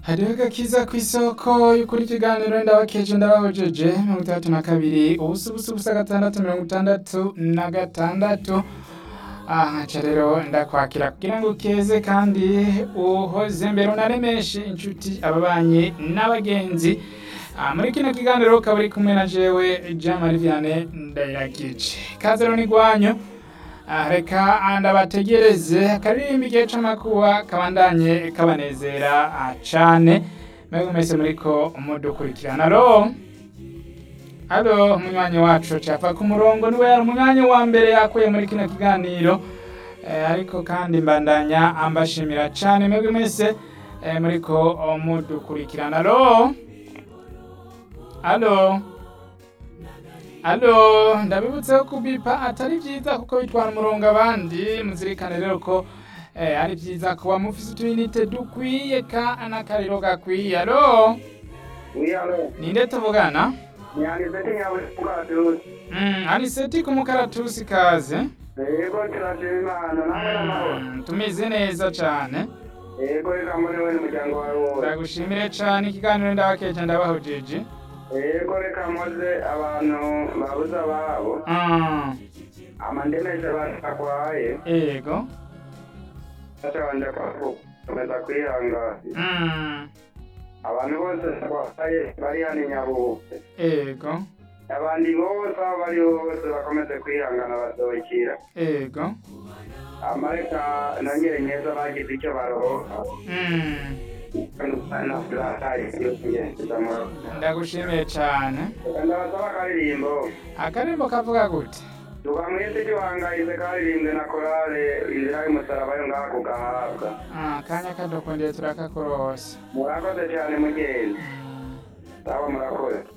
hariho agakiza kw'isoko y'ukuri ikiganiro ndabakeje ndabahojeje mirongo itandatu na kabiri ubusa ubusa ubusa gatandatu mirongo itandatu na gatandatu aha nca rero ndakwakira kugira ngo ukeze kandi uhoze mbere unaremeshe inshuti ababanyi n'abagenzi Ah, muri kino kiganiro ukaba uri kumwe na jewe Jean Marie Vianney Ndayiragije kaze rero ni gwanyu Ah, reka ndabategereze akaririmba igihe c'amakuba kabandanye kabanezera ah, cane mwebwe mwese muriko mudukurikirana alo alo umunywanyi wacu capa ku murongo niwe yari umunywanyi wa mbere yakuye muri kino kiganiro eh, ariko kandi mbandanya ambashimira cane mwebwe mwese eh, muriko mudukurikirana alo alo alo ndabibutseho kubipa atari vyiza kuko bitwara umurongo abandi muzirikane rero ko eh, ari vyiza kuba mufise utuyinite dukwiye ka n'akariro gakwiye alo Oui, alors, ninde tuvugana nyanditse nyawe kukadusi. mm, aniseti ku mukaratusi kaze Yego turashima Imana namwe n'amahoro. mm, tumeze neza cane Yego reka muri we n'umuryango wawe wose. ndagushimire cane ikiganiro ndabakeje ndabahojeje Yego reka mpoze abantu babuze ababo. mm, Amandemeje batakwaye. ego Bashobanje komeza kwihangana. mm, Abantu bose bakwaye bari hano i Nyabugogo. ego Abandi bose aho bari bose bakomeze kwihangana basohokera. ego Amareka nongere neza bagize icyo barohoka. mm, Na furaha yo mu ndagushimiye cane ndabasaba akaririmbo akarimbo kavuga gute tuba mwese gihangayitse karirimbwe na korale inzira y'umusaraba yo ngaha kugahabwa Ah, kanya kadukundire turakakurose murakoze cyane mugenzi sawa murakoze